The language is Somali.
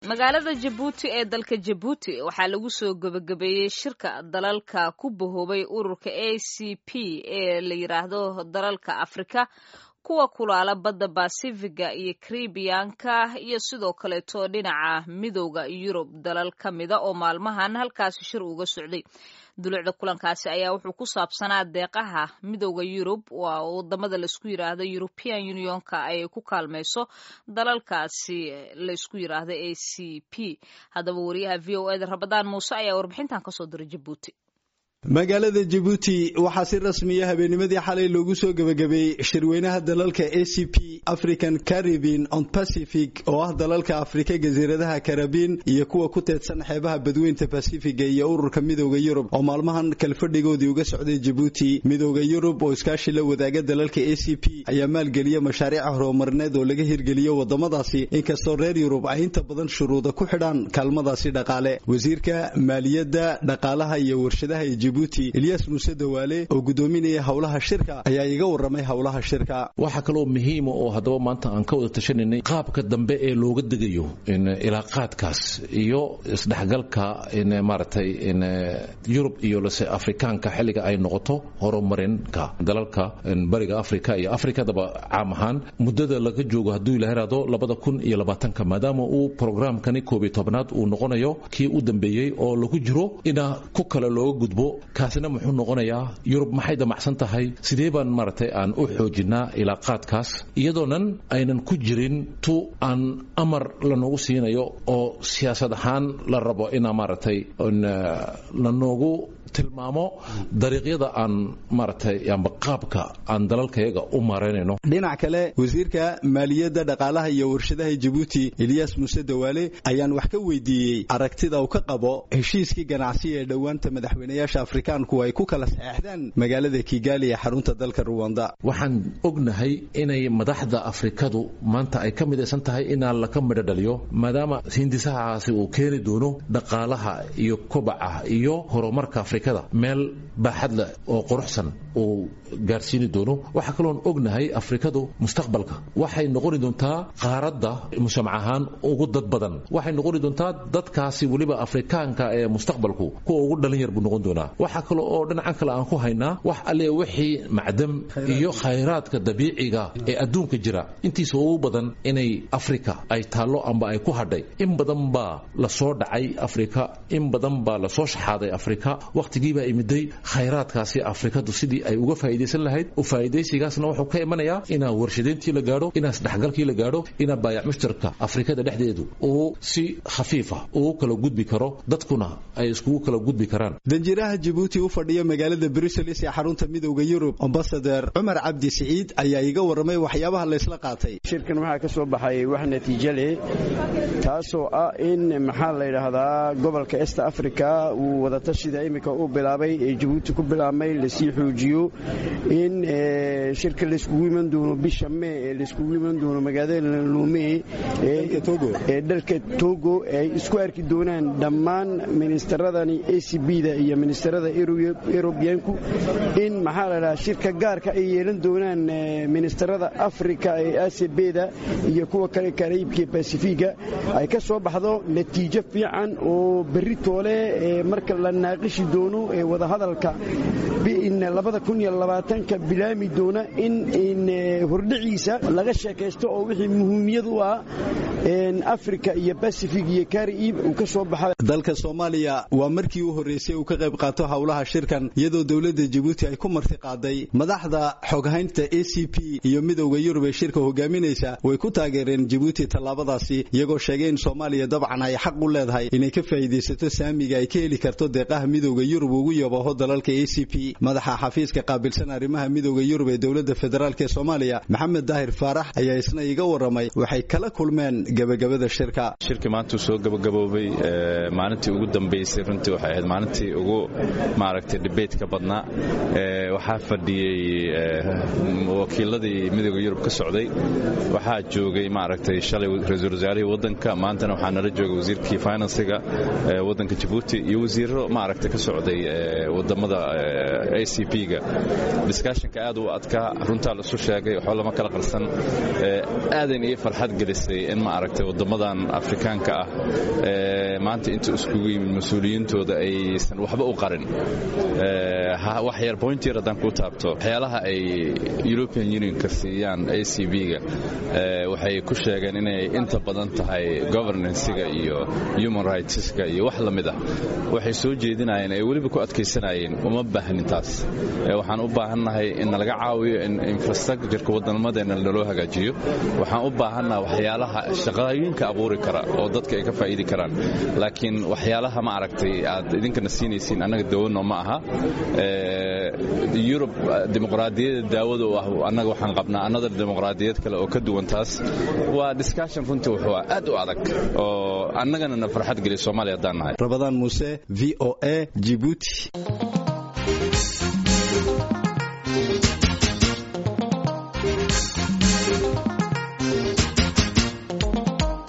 magaalada jabuuti ee dalka jabuuti waxaa lagu soo gebagabeeyey shirka dalalka ku bahoobay ururka a c p ee la yidhaahdo dalalka afrika kuwa kulaala badda basifiga iyo karibiyanka iyo sidoo kaleeto dhinaca midooda yurub dalal ka mida oo maalmahan halkaasi shir uga socday dulucda kulankaasi ayaa wuxuu ku saabsanaa deeqaha midooda yurub waa wadamada laisku yiraahdo european unionka ay ku kaalmayso dalalkaasi laysku yiraahdo a c p haddaba wariyaha v o eda rabadaan muuse ayaa warbixintan kasoo diray jabuuti magaalada jabuuti waxaa si rasmiya habeenimadii xalay loogu soo gebagabeeyey shirweynaha dalalka a c p african caribin on pacific oo ah dalalka afrika jasiiradaha karabiin iyo kuwa ku teedsan xeebaha badweynta basifiga iyo ururka midooda yurub oo maalmahan kalfadhigoodii uga socday jabuuti midooda yurub oo iskaashi la wadaaga dalalka a c p ayaa maalgeliya mashaariica horumarineed oo laga hirgeliyo wadamadaasi inkastoo reer yurub ay inta badan shuruuda ku xidhaan kaalmadaasi dhaqaale wasiirka maaliyadda dhaqaalaha iyo warshadaha jibuuti ilyas muuse dawaale oo gudoominaya howlaha shirka ayaa iga waramay howlaha shirka waxaa kaloo muhiima oo haddaba maanta aan ka wada tashananay qaabka dambe ee looga degayo ilaaqaadkaas iyo isdhexgalka maaragtay yurub iyo lase afrikaanka xilliga ay noqoto horumarinka dalalka bariga afrika iyo afrikadaba caam ahaan muddada laga joogo hadduu ila heraado labada kun iyo labaatanka maadaama uu programkani koob iyo tobnaad uu noqonayo kii u dambeeyey oo lagu jiro ina ku kale looga gudbo kaasina muxuu noqonayaa yurub maxay damacsan tahay sidee baan maaragtay aan u xoojinaa ilaaqaadkaas iyadoonan aynan ku jirin tu aan amar lanoogu siinayo oo siyaasad ahaan la rabo inaa maaragtay lanoogu tilmaamo dariiqyada aan maaragtay amba qaabka aan dalalkayaga u maaraynayno dhinac kale wasiirka maaliyadda dhaqaalaha iyo warshadaha jabuuti ilyas muuse dawaale ayaan wax ka weydiiyey aragtida uu ka qabo heshiiskii ganacsi ee dhowaanta madaxweynayaasha afrikaanku ay ku kala saxeexdaan magaalada kigaali ee xarunta dalka ruwanda waxaan ognahay inay madaxda afrikadu maanta ay ka midaysan tahay inaa laka midho dhaliyo maadaama hindisahaasi uu keeni doono dhaqaalaha iyo kobaca iyo horumarka afrikada meel baaxad leh oo quruxsan uu gaarsiini doono waxaa kaloon ognahay afrikadu mustaqbalka waxay noqoni doontaa qaaradda mujtamac ahaan ugu dad badan waxay noqoni doontaa dadkaasi weliba afrikaanka ee mustaqbalku kuwa ugu dhalin yar buu noqon doonaa waxaa kale oo dhinacan kale aan ku haynaa wax alle wixii macdam iyo khayraadka dabiiciga ee adduunka jira intiisa ugu badan inay afrika ay taallo amba ay ku hadhay in badan baa lasoo dhacay afrika in badan baa lasoo shaxaaday afrika wakhtigiibaa imiday khayraadkaasi afrikadu sidii ay uga faa'iidaysan lahayd u faa'iidaysigaasna wuxuu ka imanayaa inaa warshadayntii la gaadho inaa isdhexgalkii la gaadho inaa baayac mushtarka afrikada dhexdeedu uu si khafiifa ugu kala gudbi karo dadkuna ay iskugu kala gudbi karaan danjiraha jabuuti u fadhiya magaalada bruseles ee xarunta midowda yurub ambasader cumar cabdi siciid ayaa iga warramay waxyaabaha laysla qaatay shirkan waxaa ka soo baxay wax natiijo leh taasoo ah in maxaa la yidhaahdaa gobolka est africa uu wadatashida iminka u bilaabay ee jabuuti ku bilaabmay lasii xoojiyo in shirka layskugu iman doono bisha mee ee layskugu iman doono magaalada lume ee dalka togo ay isku arki doonaan dhammaan ministeradani a c b da iyo ministerada erobiyanku in maxaa la dhahaa shirka gaarka ay yeelan doonaan ministerada afrika ee acbda iyo kuwa kale karaibka basifiga ay ka soo baxdo natiijo fiican oo berri toole marka la naaqishi doono ee wadahadalka ka bilaami doona in hordhiciisa laga sheekaysto oo wixii muhiimiyad u ah afrika iyo basifig iyo kariib uu ka soo baxa dalka soomaaliya waa markii u horreysay uu ka qayb qaato howlaha shirkan iyadoo dowladda jabuuti ay ku marti qaaday madaxda xoghaynta a c p iyo midowda yurub ee shirka hogaaminaysa way ku taageereen jabuuti tallaabadaasi iyagoo sheegay in soomaaliya dabcan ay xaq u leedahay inay ka faa'iidaysato saamiga ay ka heli karto deeqaha midowda yurub ugu yabaho dalalka a c p madaxa xafiiska qaabilsan arrimaha midowda yurub ee dowladda federaalk ee soomaaliya maxamed daahir faarax ayaa isna iga warramay waxay kala kulmeen gebagabada shirka shirkii maanta uu soo gabagaboobay maalintii ugu dambaysay runtii waxay ahayd maalintii ugu maaragtay dhibaytka badnaa waxaa fadhiyey wakiiladii midowda yurub ka socday waxaa joogay maaragtay shalay ra-iisul wasaarihii waddanka maantana waxaa nala joogay wasiirkii finansiga waddanka jabuuti iyo wasiiro maaragtay ka socday wadamada a c p-ga discussionka aad u adkaa runtaa laisu sheegay waxba lama kala qarsan aadan ii farxad gelisay in ma aragtay waddammadan afrikaanka ah maanta inta iskugu yimid mas-uuliyiintooda aysan waxba u qarin wax yar point yar haddaan kuu taabto waxyaalaha ay european unionka siiyaan a c b-ga waxay ku sheegeen inay inta badan tahay governancega iyo human rightska iyo wax la mid ah waxay soo jeedinayeen ay weliba ku adkaysanayeen uma baahnin taas waxaan u baahannahay in nalaga caawiyo in infrastructureka wadamadeena naloo hagaajiyo waxaan u baahannaha waxyaalaha shaqooyinka abuuri kara oo dadka ay ka faa'iidi karaan laakiin waxyaalaha ma aragtay aad idinkana siinaysiin annaga dawano ma aha yurub dimuqraadiyadda daawada u ah annaga waxaan qabnaa another dimuqraadiyad kale oo ka duwan taas waa discussion runtii wuxuu aad u adag oo annagana na farxad geliya soomaaliya haddaan nahay rabadaan muuse v o a jibuuti